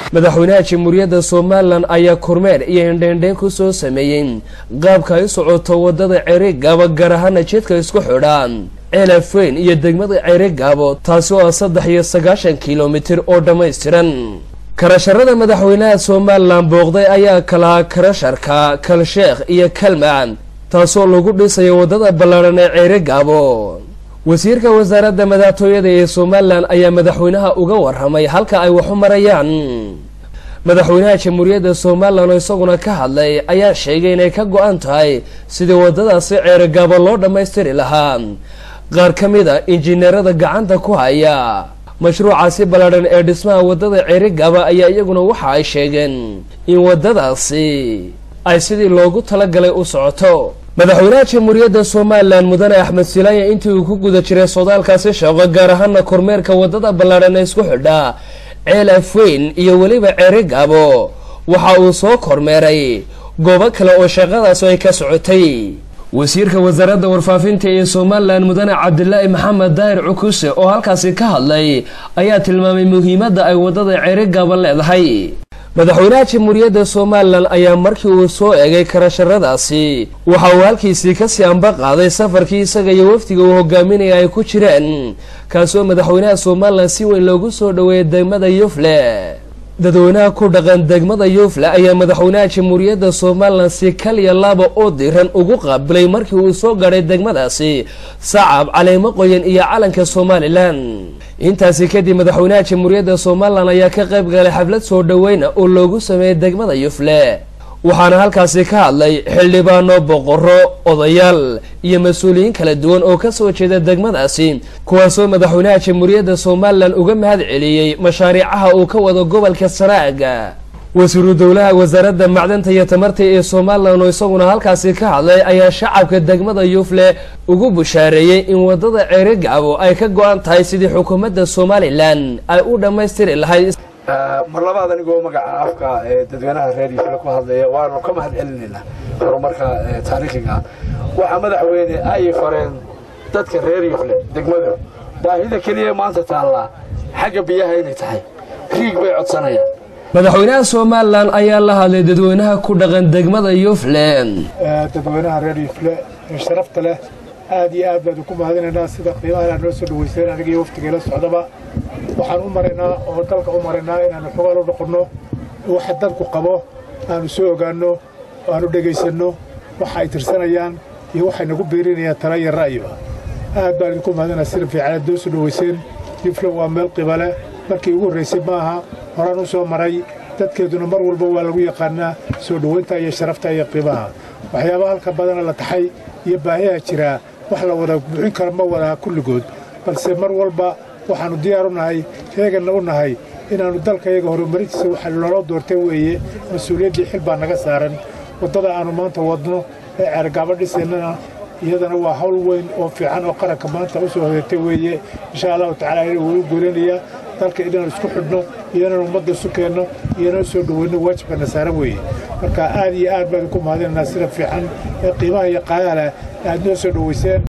madaxweynaha jamhuuriyadda somalilan ayaa kormeer iyo indheendheen ku soo sameeyey qaabka ay u socoto wadada ceerigaabo gaar ahaana jidka isku xidhaan ceelafweyn iyo degmada ceerigaabo taasi oo ah saddex iyo sagaashan kilomitir oo dhammaystiran karasharada madaxweynaha somalilan booqday ayaa kalahaa karasharka kalsheekh iyo kalmac taasoo lagu dhisayo waddada ballaadhan ee ceerigaabo wasiirka wasaaradda madaxtooyada ee somalilan ayaa madaxweynaha uga warramay halka ay waxu marayaan madaxweynaha jamhuuriyadda somalilan oo isaguna ka hadlay ayaa sheegay inay ka go-an tahay sidii waddadaasi ceerigaabo loo dhammaystiri lahaa qaar ka mid a injineerada gacanta ku haya mashruucaasi ballaadhan ee dhismaha waddada ceerigaaba ayaa iyaguna waxa ay sheegeen in waddadaasi ay sidii loogu talagalay u socoto madaxweynaha jamhuuriyadda somalilan mudane axmed silaanya intii uu ku guda jiray sodaalkaasi shaqo gaar ahaana kormeerka waddada ballaadhan ee isku xidha ceel afweyn iyo weliba ceerigaabo waxa uu soo kormeeray goobo kale oo shaqadaas ay ka socotay wasiirka wasaaradda warfaafinta ee somalilan mudane cabdilaahi maxamed daahir cukuse oo halkaasi ka hadlay ayaa tilmaamay muhiimadda ay waddada ceerigaaba leedahay madaxweynaha jamhuuriyadda somalilan ayaa markii uu soo egay karasharadaasi waxa uu halkiisii kasii amba qaaday safarkii isaga iyo wafdiga uu hogaaminaya ay ku jireen kaasoo madaxweynaha somalilan si weyn loogu soo dhoweeyay degmada yufle dadweynaha ku dhaqan degmada yufle ayaa madaxweynaha jamhuuriyadda somalilan si kaliya laba oo diran ugu qaabilay markii uu soo gaadhay degmadaasi sacab caleemo qoyan iyo calanka somalilan intaasi kadib madaxweynaha jamhuuriyadda somalilan ayaa ka qayb galay xaflad soo dhoweyna oo loogu sameeyey degmada yufle waxaana halkaasi ka hadlay xildhibaano boqorro odayaal iyo mas-uuliyiin kala duwan oo ka soo jeeda degmadaasi kuwaasoo madaxweynaha jamhuuriyadda somalilan uga mahad celiyey mashaariicaha uu ka wado gobolka sanaaga wasiiru dowlaha wasaaradda macdanta iyo tamarta ee somalilan oo isaguna halkaasi ka hadlay ayaa shacabka degmada yufle ugu bushaareeyey in waddada ceerigaabo ay ka go-an tahay sidii xukuumadda somalilan ay u dhammaystiri lahayd mar labaad anigoo magaca afka ee dadweynaha reer yufle ku hadlaya waanu ka mahad celinaynaa horumarka taariikhiga waxaa madaxweyne ay fareen dadka reer yufle degmadu baahida keliya maanta taallaa xagga biyaha inay tahay riig bay codsanayaan madaxweynaha somalilan ayaa la hadlay dadweynaha ku dhaqan degmada yufle dadweynaha reer yufle ee sharafta leh aad iyo aad baanu ku mahadinaynaa sida qiimaha noo soo dhaweyseen aniga iyo waftigeela socdaba waxaan u maraynaa oo dalka u maraynaa inaanu xogaal u noqonno waxa dadku qabo aanu soo ogaanno aanu dhegaysanno waxa ay tirsanayaan iyo waxay nagu biirinayaan tala iyo ra'yiba aad baan idinku mahadinaa sida fiicaneed noo soo dhaweyseen yufle waa meel qibale markii ugu horraysay maaha horaan u soo maray dadkeeduna mar walba waa lagu yaqaanaa soo dhowaynta iyo sharafta iyo qiimaha waxyaabaha halka badana la taxay iyo baahiyaha jiraa wax la wada buuxin kara ma wadaa kulligood balse mar walba waxaannu diyaar u nahay heeganna u nahay inaannu dalkayaga horumarintiisa waxa loola doortay weeye mas-uuliyaddii xil baa naga saaran waddada aannu maanta wadno ee ceergaabo dhisaynana iyadana waa hawl weyn oo fiican oo qaranka maanta u soo hodatay weeye insha allahu tacala ina wuu goolinayaa dalka inaan isku xidhno iyo inaan ummadda isu keenno iyo inaan soo dhoweyno waajibkana saaran weeye marka aad iyo aad baan idinku mahadinaynaa sida fiican ee qiimaha iyo qaadaha leh aad noo soo dhoweyseen